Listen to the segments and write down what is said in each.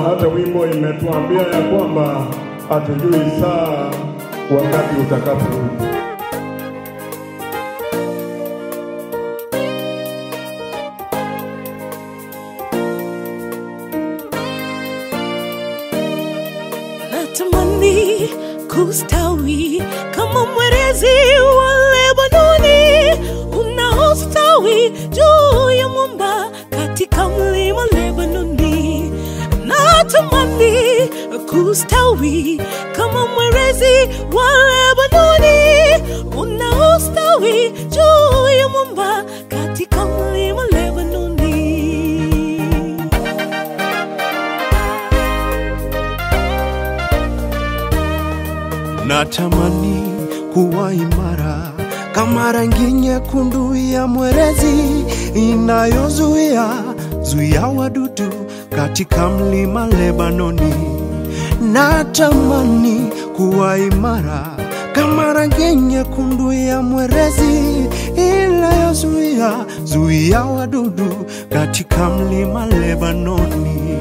hata wimbo imetuambia ya kwamba hatujui saa wakati utakaporudi. natamani kustawi kama mwerezi wa Lebanoni unaostawi juu ya mwamba katika mlima Lebanoni. Natamani kustawi kama mwerezi wa Lebanoni unaostawi juu ya mwamba katika mlima Lebanoni. Natamani kuwa imara kama rangi nyekundu ya mwerezi inayozuia zuia wadudu katika mlima Lebanoni. Natamani kuwa imara kama rangi nyekundu ya mwerezi inayozuia zuia wadudu katika mlima Lebanoni.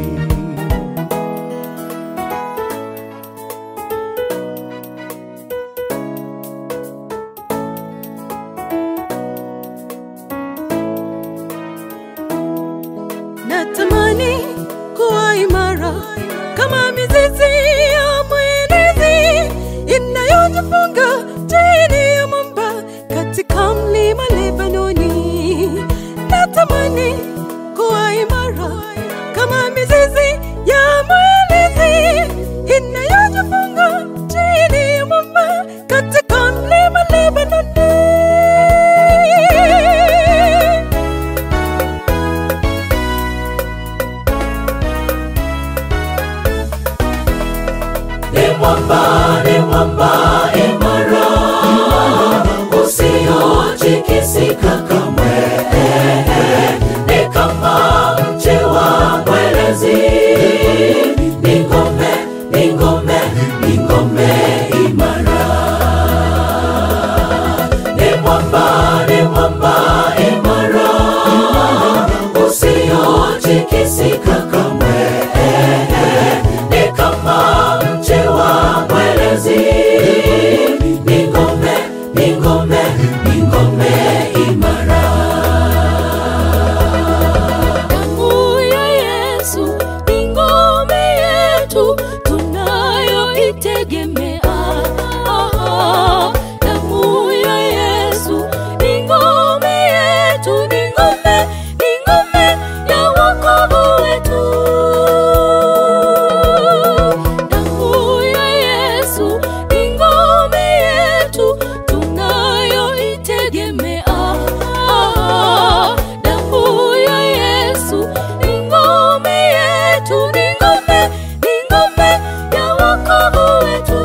natamani kuwa imara kama mizizi ya mwenezi inayojifunga chini ya mwamba katika mlima Lebanoni. Natamani kuwa imara kama mizizi ya mwenezi inayojifunga chini ya mwamba katika mlima Lebanoni. ni mwamba, ni mwamba imara, usiotikisika kamwe. Ni kama mche wa mwerezi, ni ngome, ni ngome, ni ngome imara. Ni mwamba, ni mwamba imara, usiotikisika kamwe ni kama mche wa mwerezi, ni ngome, ni ngome, ni ngome imara. Damu ya Yesu ni ngome yetu tunayoitegemea. Damu ya Yesu ni ngome yetu, ni ngome, ni ngome ya wokovu wetu. Damu ya Yesu ni ngome yetu tunayoitegemea. Damu ya Yesu ni ngome yetu, ni ngome, ni ngome ya wokovu wetu.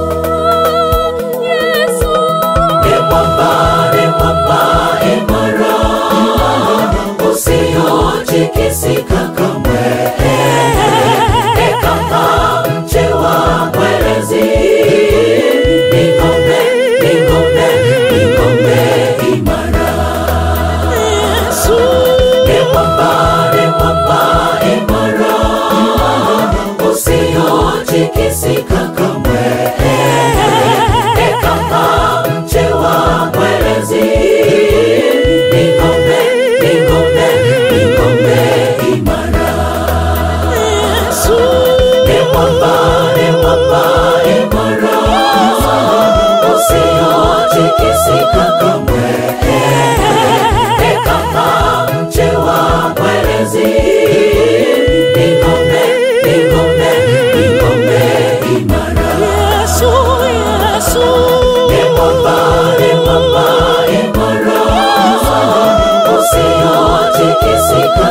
Yesu Ni mwamba, ni mwamba imara, usiotikisika kamwe. Ni kama mche wa mwerezi, ni ngome, ni ngome, ni ngome imara. Ni mwamba, ni mwamba imara, usiotikisika kamwe. Ni kama mche wa mwerezi, ni ngome, ni ngome, ni ngome imara. Ni mwamba, ni mwamba imara, usiotikisika kamwe. Ni kama mche wa mwerezi, ni ngome, ni ngome, ni ngome imara. Yesu Yesu Ni mwamba, ni mwamba imara, usiotikisika